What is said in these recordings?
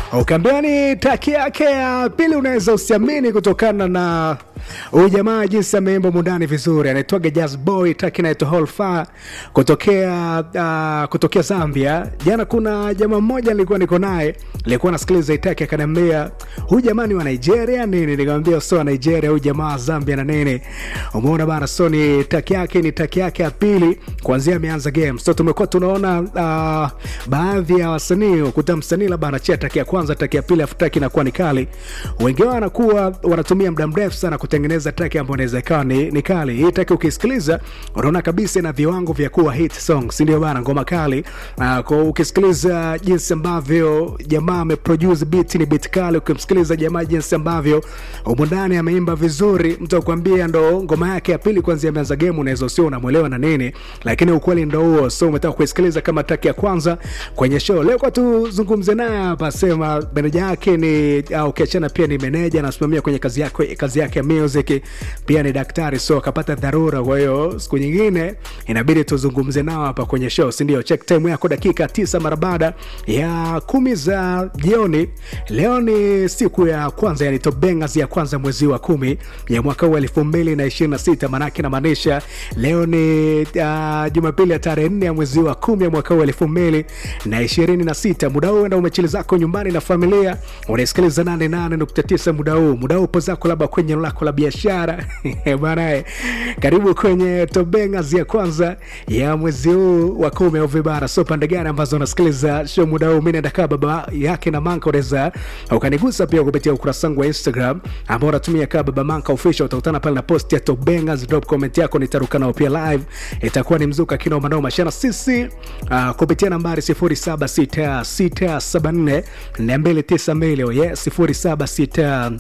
Ukaambiani taki yake ya pili unaweza usiamini kutokana na huyu jamaa jinsi ameimba mundani vizuri, anaitwaga Jazz Boy, taki inaitwa Holfa kutokea uh, kutokea Zambia. Jana kuna jamaa mmoja nilikuwa niko naye, nilikuwa nasikiliza itaki, akaniambia huyu jamaa ni wa Nigeria nini? Nikamwambia sio wa Nigeria, huyu jamaa wa Zambia na nini. Umeona bana, so ni taki yake, ni taki yake ya pili kuanzia ameanza game. So tumekuwa tunaona uh, baadhi ya wasanii ukuta msanii labda anachia taki ya kwanza, taki ya pili, afu taki inakuwa ni kali. Wengi wao wanakuwa wanatumia muda mrefu sana kutengeneza taki ambayo inaweza ikawa ni, ni kali. Hii taki ukisikiliza unaona kabisa ina viwango vya kuwa hit song, si ndio bana? Ngoma kali. Uh, kwa ukisikiliza jinsi ambavyo jamaa ameproduce beat, ni beat kali. Ukimsikiliza jamaa jinsi ambavyo humo ndani ameimba vizuri, mtu akwambia ndo ngoma yake ya pili kwanza ameanza game, unaweza usio unamwelewa na nini, lakini ukweli ndo huo. So umetaka kuisikiliza kama taki ya kwanza kwenye show leo, kwa tuzungumze naye hapa, sema meneja yake ni au ukiachana pia ni meneja anasimamia kwenye kazi yake kazi yake ya music, pia ni daktari, so akapata dharura. Kwa hiyo siku nyingine inabidi tuzungumze nao hapa kwenye show, si ndio? Check time yako dakika tisa mara baada ya kumi za jioni. Leo ni siku ya kwanza, yani top bangers ya kwanza mwezi wa kumi ya mwaka huu elfu mbili na ishirini na sita maanake namaanisha leo ni uh, Jumapili ya tarehe nne ya mwezi wa kumi ya mwaka huu elfu mbili na ishirini na sita Muda huu enda umechili zako nyumbani na familia, unasikiliza nane nane nukta tisa muda huu muda huu upo zako labda kwenye eneo lako la biashara banae, karibu kwenye top bangers ya kwanza ya mwezi huu wa kumi au vibara. So pande gani ambazo unasikiliza show muda huu, mi naenda kaa baba yake na Manka, unaweza ukanigusa pia kupitia ukurasa wangu wa Instagram ambao unatumia kaa baba Manka official. Utakutana pale na post ya top bangers, drop comment yako, nitaruka nao pia live, itakuwa ni mzuka kinoma noma shana sisi uh, kupitia nambari 076674 292 yes 0766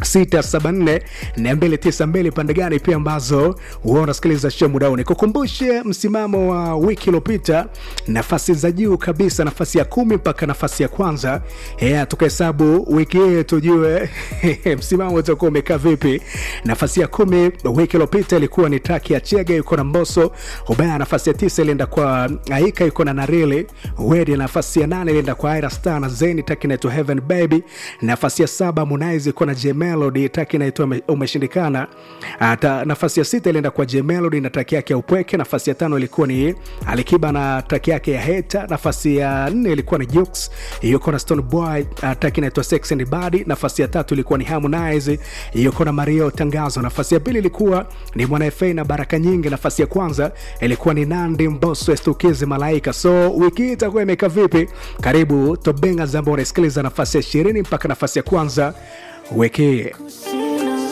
674 pande gani pia ambazo huwa unasikiliza show muda huu. Nikukumbushe msimamo wa wiki iliyopita, nafasi za juu kabisa, nafasi ya kumi mpaka nafasi ya kwanza. Yeah, tukahesabu wiki hii tujue msimamo utakuwa umekaa vipi. Nafasi ya kumi wiki iliyopita ilikuwa ni Taki ya Chege, yuko na Mboso Ubaya. Nafasi ya tisa ilienda kwa Aika, yuko na Narili Wedi. Nafasi ya nane ilienda kwa Aira Star na Zeni, Taki inaitwa Heaven Baby. Nafasi ya saba Harmonize yuko na Jemel Melody taki inaitwa umeshindikana. Ata, nafasi ya sita ilienda kwa J Melody na taki yake ya upweke. Nafasi ya tano ilikuwa ni Alikiba na taki yake ya Heta. Nafasi ya nne ilikuwa ni Jux yuko na Stone Boy, taki inaitwa Sex and Body. Nafasi ya tatu ilikuwa ni Harmonize yuko na Mario Tangazo. Nafasi ya pili ilikuwa ni Mwana FA na Baraka Nyingi. Nafasi ya kwanza ilikuwa ni Nandi Mbosso Estukizi Malaika. So wiki hii itakuwa imekaa vipi? Karibu Top Bangers ambao unasikiliza nafasi ya ishirini mpaka nafasi ya kwanza wiki